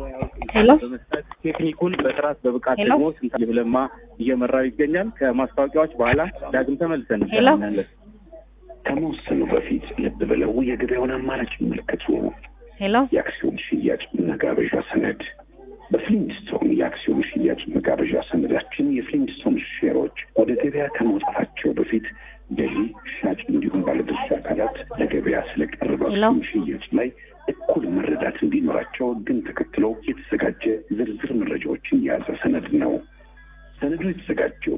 ሄሎ በመስጠት ቴክኒኩን በጥራት በብቃት ሄሎ። ደግሞ ስንታየሁ ለማ እየመራው ይገኛል። ከማስታወቂያዎች በኋላ ዳግም ተመልሰን ሄሎ። እንገናኛለን። ከመወሰኑ በፊት ልብ ብለው የገበያውን አማራጭ ይመልከቱ። ሄሎ የአክሲዮን ሽያጭ መጋበዣ ሰነድ በፍሊንትስቶን የአክሲዮን ሽያጭ መጋበዣ ሰነዳችን የፍሊንትስቶን ሼሮች ወደ ገበያ ከመውጣታቸው በፊት ገዢ፣ ሻጭ እንዲሁም ባለድርሻ አካላት ለገበያ ስለቀረበ ሄሎ። አክሲዮን ሽያጭ ላይ እኩል መረዳት እንዲኖራቸው ግን ተከትሎ የተዘጋጀ ዝርዝር መረጃዎችን የያዘ ሰነድ ነው። ሰነዱ የተዘጋጀው